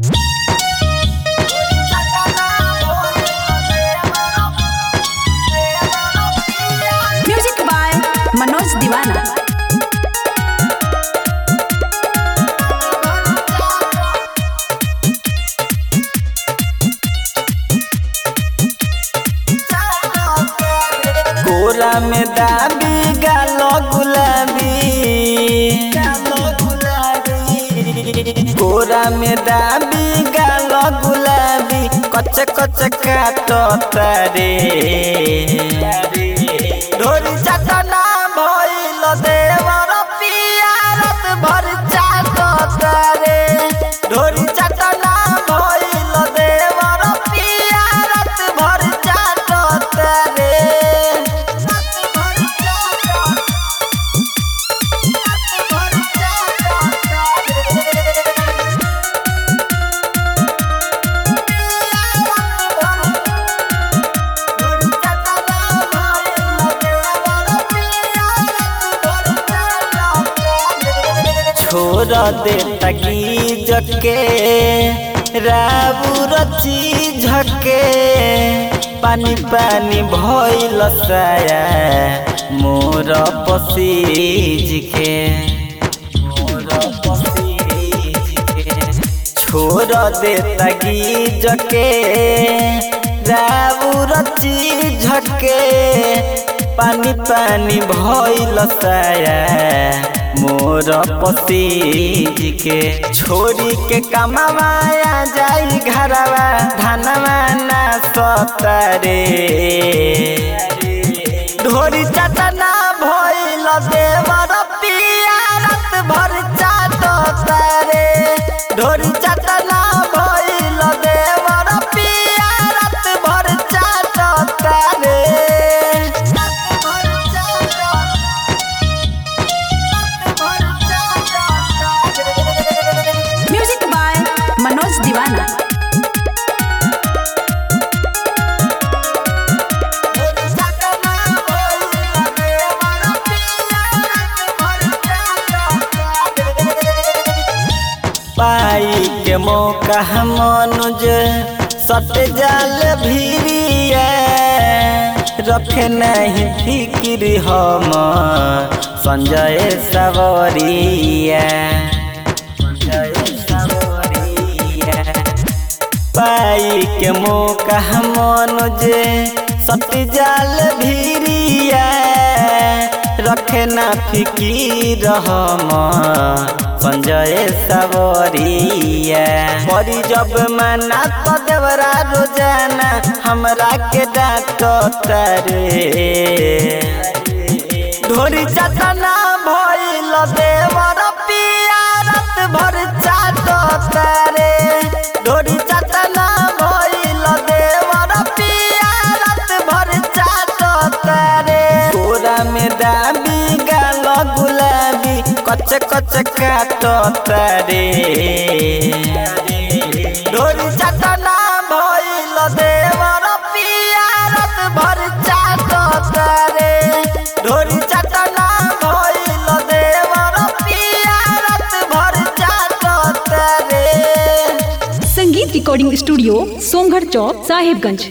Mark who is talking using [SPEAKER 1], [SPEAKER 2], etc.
[SPEAKER 1] music by Manoj दीवाना
[SPEAKER 2] कोरा में दाबी गालो गुलाबी कोरा में दाबी गालो गुलाबी कच कच काटो तारे ढोरी चटना भइल देवर पियारत भर चाटो तारे ढोरी चटना भइल देवर पियारत भर चाटो तारे छोड़ दे तकी जके राबू रची झके पानी पानी भइल साया मोर पसीज के मोर पसीज के छोड़ दे तगी जके राबू रची झके पानी पानी भइल साया मोर पसीज के छोरी के कमावाया जाई घरवा धनवा ना सतरे ढोरी चटना भइल देवर पियारत भर चाटो तारे ढोरी चटना भइल देवर पियारत भर चाटो तारे
[SPEAKER 1] म्यूजिक बाय मनोज दीवाना
[SPEAKER 2] पाई के मौका मनुज सट जाल भिरिया रखे नहीं फिक्र हम संजय सवरिया संजय सवरिया पाई के मौका मनुज सट जाल भिरिया रखे ना फिकीर हम संजय सवरिया बड़ी जब मना तो देवरा रोजाना हमरा के डांट तारे ढोरी चटना भइल देवर पियारत भर चाटो तारे ढोरी चटना भइल देवर पियारत भर चाटो तारे कोरा में दाबी गाल गुलाबी कच कच काटो तारे ढोरी चटना भइल देवर पियारत भर चाटो तारे ढोरी चटना भइल देवर पियारत भर चाटो तारे
[SPEAKER 1] संगीत रिकॉर्डिंग स्टूडियो सोमगढ़ चौक साहिबगंज